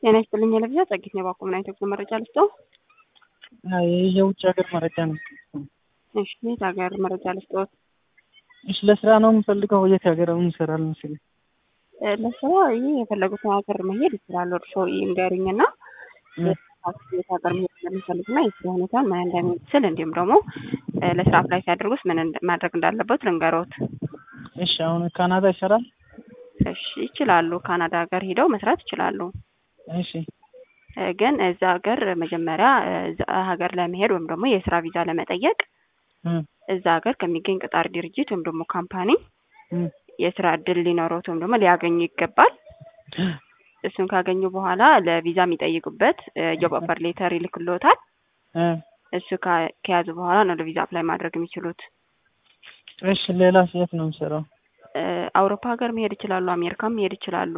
ጤና ይስጥልኝ የለብዛ ጸጊት ነው ባቆምና ኢትዮጵያ መረጃ ልስጠው። የውጭ ሀገር መረጃ ነው። እሺ የት ሀገር መረጃ ልስጠው? እሺ ለስራ ነው የምፈልገው። የት ሀገር እንሰራለን መሰለኝ? ለስራ ይህ የፈለጉትን ሀገር መሄድ ይችላሉ። እርሶ ይንገሩኝ እና የት ሀገር መሄድ እንደሚፈልግ እና የስራ ሁኔታን ምን እንደሚመስል እንዲሁም ደግሞ ለስራ አፕላይ ሲያደርጉስ ምን ማድረግ እንዳለበት ልንገሮት። እሺ አሁን ካናዳ ይሰራል? እሺ ይችላሉ። ካናዳ ሀገር ሄደው መስራት ይችላሉ። እሺ ግን እዛ ሀገር መጀመሪያ እዛ ሀገር ለመሄድ ወይም ደግሞ የስራ ቪዛ ለመጠየቅ እዛ ሀገር ከሚገኝ ቅጣር ድርጅት ወይም ደግሞ ካምፓኒ የስራ እድል ሊኖረውት ወይም ደግሞ ሊያገኙ ይገባል። እሱን ካገኙ በኋላ ለቪዛ የሚጠይቁበት ጆብ ኦፈር ሌተር ይልክልዎታል። እሱ ከያዙ በኋላ ነው ለቪዛ አፕላይ ማድረግ የሚችሉት። እሺ ሌላ የት ነው የምሰራው? አውሮፓ ሀገር መሄድ ይችላሉ። አሜሪካም መሄድ ይችላሉ።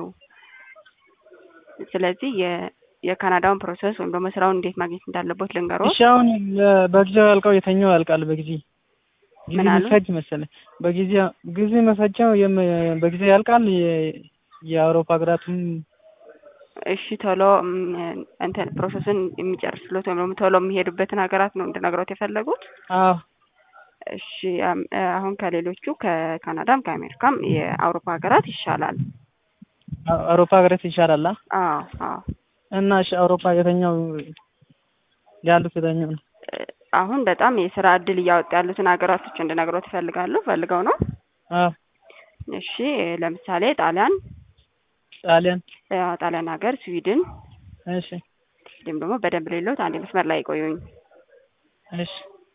ስለዚህ የካናዳውን ፕሮሰስ ወይም ደግሞ ስራውን እንዴት ማግኘት እንዳለበት ልንገሮት። እሺ አሁን በጊዜው ያልቀው የተኛው ያልቃል በጊዜ ጊዜ ምን አሉ? መፈጅ መሰለኝ በጊዜ ጊዜ መፈጃው በጊዜ ያልቃል። የአውሮፓ ሀገራትም እሺ ቶሎ እንትን ፕሮሰስን የሚጨርስሉት ወይም ደግሞ ቶሎ የሚሄዱበትን ሀገራት ነው እንድነግሮት የፈለጉት? አዎ እሺ አሁን ከሌሎቹ ከካናዳም ከአሜሪካም የአውሮፓ ሀገራት ይሻላል። አውሮፓ ሀገራት ይሻላል። አዎ አዎ። እና እሺ አውሮፓ የተኛው ያሉት የተኛው ነው? አሁን በጣም የስራ እድል እያወጡ ያሉትን ሀገራቶች እንድነግሮት ይፈልጋሉ ፈልገው ነው? አዎ እሺ ለምሳሌ ጣሊያን ጣሊያን ጣሊያን ሀገር፣ ስዊድን እሺ እንዲሁም ደግሞ በደንብ ሌሎት አንድ መስመር ላይ ቆዩኝ። እሺ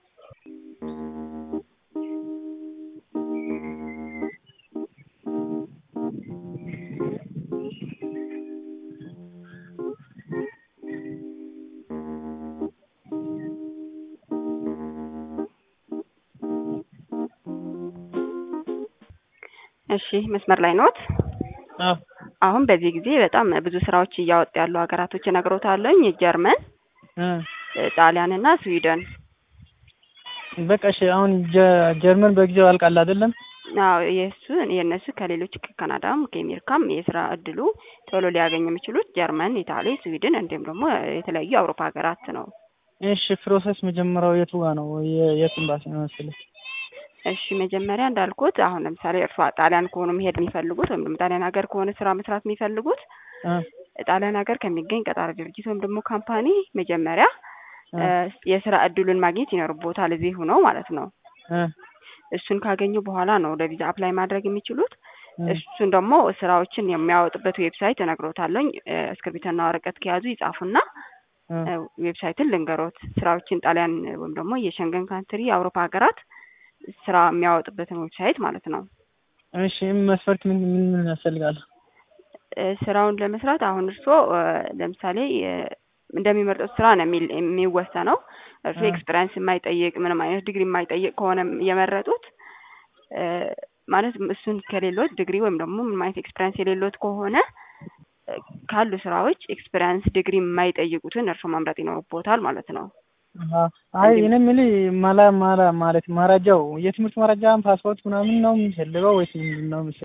እሺ መስመር ላይ ኖት? አዎ አሁን በዚህ ጊዜ በጣም ብዙ ስራዎች እያወጡ ያሉ ሀገራቶች እነግሮታለሁኝ። ጀርመን፣ ጣሊያን እና ስዊድን። በቃ እሺ አሁን ጀርመን በጊዜው ያልቃል አይደለም? አዎ የእሱ የእነሱ ከሌሎች ከካናዳም ከአሜሪካም የስራ እድሉ ቶሎ ሊያገኙ የሚችሉት ጀርመን፣ ኢታሊ፣ ስዊድን እንዲሁም ደግሞ የተለያዩ የአውሮፓ ሀገራት ነው። እሺ ፕሮሰስ መጀመሪያው የቱ ጋር ነው? የት ኤምባሲ ነው መሰለኝ? እሺ መጀመሪያ እንዳልኩት አሁን ለምሳሌ እርሷ ጣሊያን ከሆኑ መሄድ የሚፈልጉት ወይም ደግሞ ጣሊያን ሀገር ከሆነ ስራ መስራት የሚፈልጉት ጣሊያን ሀገር ከሚገኝ ቀጣሪ ድርጅት ወይም ደግሞ ካምፓኒ መጀመሪያ የስራ እድሉን ማግኘት ይኖርቦታል እዚህ ሆነው ማለት ነው። እሱን ካገኙ በኋላ ነው ለቪዛ አፕላይ ማድረግ የሚችሉት። እሱን ደግሞ ስራዎችን የሚያወጡበት ዌብሳይት እነግሮታለሁኝ። እስክሪብቶና ወረቀት ከያዙ ይጻፉና ዌብሳይትን ልንገሮት። ስራዎችን ጣሊያን ወይም ደግሞ የሸንገን ካንትሪ የአውሮፓ ሀገራት ስራ የሚያወጡበትን ዌብሳይት ማለት ነው። እሺ መስፈርት ምን ምን ምን ያስፈልጋል? ስራውን ለመስራት አሁን እርስዎ ለምሳሌ እንደሚመርጡት ስራ ነው የሚወሰነው። እርስዎ ኤክስፔሪንስ የማይጠይቅ ምንም አይነት ዲግሪ የማይጠይቅ ከሆነ የመረጡት ማለት እሱን ከሌሎት ዲግሪ ወይም ደግሞ ምንም አይነት ኤክስፔሪንስ የሌሎት ከሆነ ካሉ ስራዎች ኤክስፔሪንስ ዲግሪ የማይጠይቁትን እርስዎ መምረጥ ይኖርቦታል ማለት ነው። አይ እኔ የምልህ ማላ ማላ ማለት መረጃው የትምህርት መረጃ ፓስፖርት ምናምን ነው የሚፈልገው ወይስ ምንድን ነው?